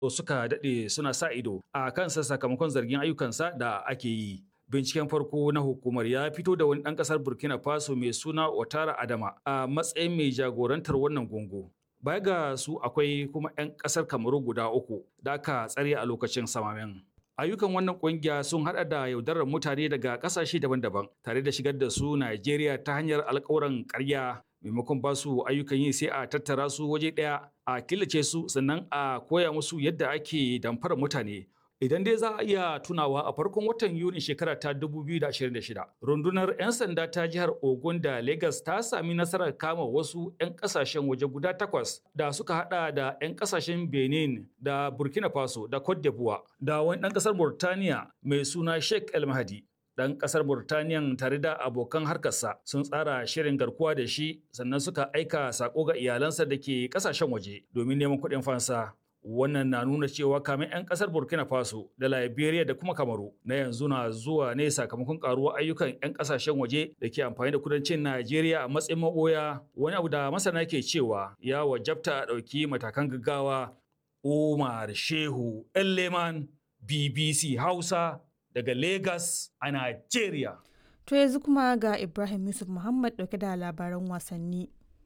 suka daɗe suna sa ido a kansa sakamakon zargin ayyukansa da ake yi. Binciken farko na hukumar ya fito da wani ɗan ƙasar Burkina Faso mai suna Otara Adama a matsayin mai jagorantar wannan gungu. Baya ga su akwai kuma 'yan ƙasar Kamaru guda uku da aka tsare a lokacin samamen. Ayyukan wannan ƙungiya sun haɗa da yaudarar mutane daga ƙasashe daban-daban tare da shigar da su Najeriya ta hanyar alƙawuran ƙarya maimakon ba su ayyukan yi sai a tattara su waje ɗaya a killace su sannan a koya musu yadda ake damfara mutane Idan dai za a iya tunawa a farkon watan Yuni shekara ta 2026, rundunar 'yan sanda ta jihar Ogun da Lagos ta sami nasarar kama wasu 'yan kasashen waje guda takwas da suka hada da 'yan kasashen Benin da Burkina Faso da Cote d'Ivoire da wani ɗan ƙasar Burtaniya mai suna Sheikh El Mahdi. Ɗan ƙasar Burtaniyan tare da abokan harkarsa sun tsara shirin garkuwa da shi sannan suka aika sako ga iyalansa da ke ƙasashen waje domin neman kuɗin fansa. Wannan na nuna cewa kamin 'yan kasar Burkina Faso da Liberia da kuma Kamaru na yanzu na zuwa ne sakamakon karuwar ayyukan 'yan kasashen waje da ke amfani da kudancin Najeriya a matsayin maboya wani abu da masana ke cewa ya wajabta a ɗauki matakan gaggawa. Umar Shehu Leman BBC Hausa daga Lagos a Najeriya. To yanzu kuma ga Ibrahim Yusuf Muhammad ɗauke da labaran wasanni.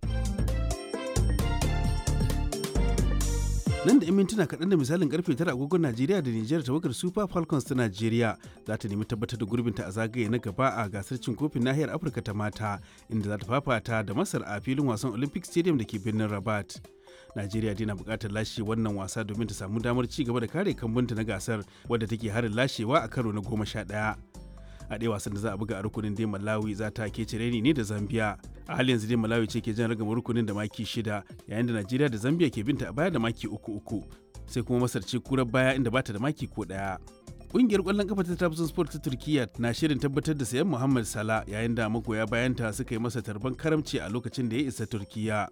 nan da 'yan mintuna kaɗan da misalin karfe tara agogon najeriya da nijar tawagar super falcons ta najeriya za ta nemi tabbatar da gurbinta a zagaye na gaba a gasar cin kofin nahiyar afirka ta mata inda za ta fafata da masar a filin wasan olympic stadium da ke birnin rabat najeriya dai na buƙatar lashe wannan wasa domin ta samu damar ci gaba da kare kambunta na gasar wadda take harin lashewa a karo na goma sha ɗaya a ɗaya wasan da za a buga a rukunin dai malawi za ta ke cireni ne da zambia a halin yanzu dai malawi ce ke jan ragama rukunin da maki shida yayin da najeriya da zambia ke binta a baya da maki uku uku sai kuma masar ce kurar baya inda bata da maki ko ɗaya Ƙungiyar ƙwallon kafa ta Trabzon Sport ta Turkiyya na shirin tabbatar da sayan Muhammad Salah yayin da magoya bayanta suka yi masa tarban karamci a lokacin da ya isa Turkiyya.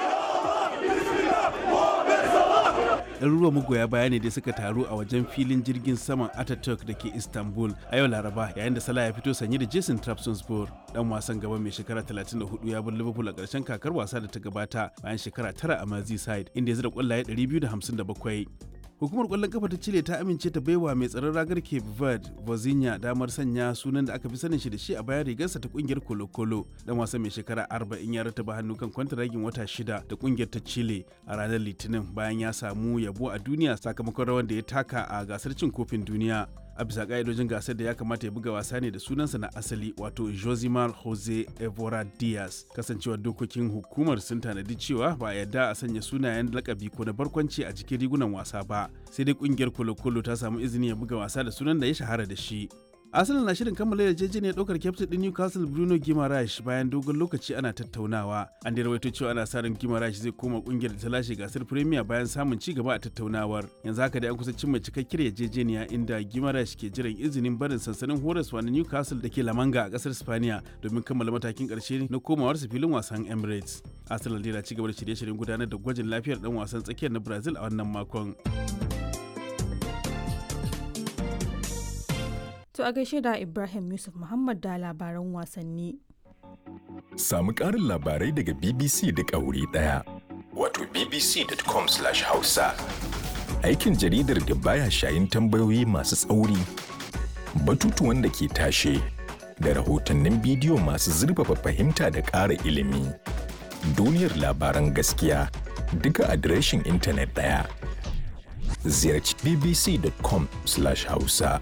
ɗaruruwan magoya baya ne da suka taru a wajen filin jirgin saman Ataturk da ke Istanbul a yau Laraba yayin da Salah ya fito sanye da Jason Trabzonspor dan wasan gaba mai shekara 34 ya bar Liverpool a ƙarshen kakar wasa da ta gabata bayan shekara tara a Merseyside inda ya zira ƙwallaye 257. Hukumar ƙwallon kafa ta Chile ta amince ta baiwa mai tsaron ragar Cape Verde, Vozinha damar sanya sunan da aka fi sanin shi da shi a bayan rigarsa ta kungiyar Colo Colo. Dan wasan mai shekara 40 ya rataba hannu kan kwantaragin wata shida da kungiyar ta Chile a ranar Litinin bayan ya samu yabo a duniya sakamakon rawar da ya taka a gasar cin kofin duniya. a bisa ka'idojin gasar da ya kamata ya buga wasa ne da sunansa na asali wato josimar jose evora diaz kasancewar dokokin hukumar sun tanadi cewa ba a yarda a sanya sunayen lakabi ko na barkwanci a cikin rigunan wasa ba sai dai kungiyar kolo-kolo ta samu izini ya buga wasa da sunan da ya shahara da shi Arsenal na shirin kammala yarjejeniyar ɗaukar kyaftin ɗin Newcastle Bruno Guimaraes bayan dogon lokaci ana tattaunawa. An da rawaito cewa ana sa ran Guimaraes zai koma ƙungiyar da ta lashe gasar Premier bayan samun ci gaba a tattaunawar. Yanzu haka dai an kusa cimma cikakkiyar yarjejeniya inda Guimaraes ke jiran izinin barin sansanin horaswa na Newcastle da ke Lamanga a ƙasar Spaniya domin kammala matakin ƙarshe na komawarsa filin wasan Emirates. Arsenal dai na ci gaba da shirye-shiryen gudanar da gwajin lafiyar ɗan wasan tsakiyar na Brazil a wannan makon. To a gaishe da Ibrahim Yusuf Muhammad da labaran wasanni. Samu ƙarin labarai daga BBC duk a wuri ɗaya. Wato bbc.com/hausa. Aikin jaridar da baya shayin tambayoyi masu tsauri, batutuwan da ke tashe, da rahotannin bidiyo masu zurfafa fahimta da ƙara ilimi. Duniyar labaran gaskiya duka adireshin intanet ɗaya. Ziyarci bbc.com/hausa.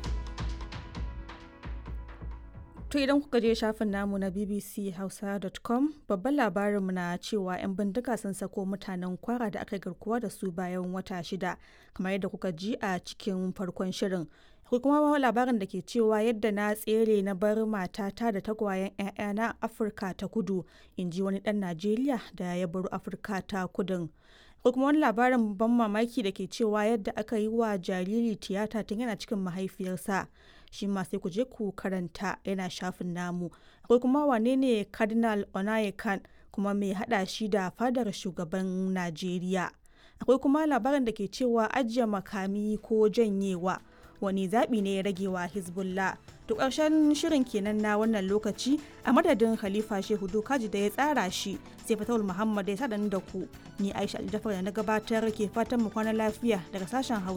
To idan kuka je shafin namu na bbchausa.com babban labarinmu na cewa 'yan bindiga sun sako mutanen kwara da aka garkuwa da su bayan wata shida kamar yadda kuka ji a cikin farkon shirin. Akwai kuma labarin da ke cewa yadda na tsere na bar matata da tagwayen 'ya'yana Afirka ta kudu in ji wani ɗan Najeriya da ya bar Afirka ta kudin. Akwai kuma wani labarin ban mamaki da ke cewa yadda aka yi wa jariri tiyata tun yana cikin mahaifiyarsa. shi ma sai ku je ku karanta yana shafin namu akwai kuma wane ne cardinal onayekan kuma mai hada shi da fadar shugaban najeriya akwai kuma labarin da ke cewa ajiye makami ko janyewa wani zaɓi ne ya rage wa hezbollah to ƙarshen shirin kenan na wannan lokaci a madadin khalifa shehu dokaji da ya tsara shi sai fatawul muhammad ya sada da ku ni aisha aljafar da na gabatar ke fatan mu kwana lafiya daga sashen hausa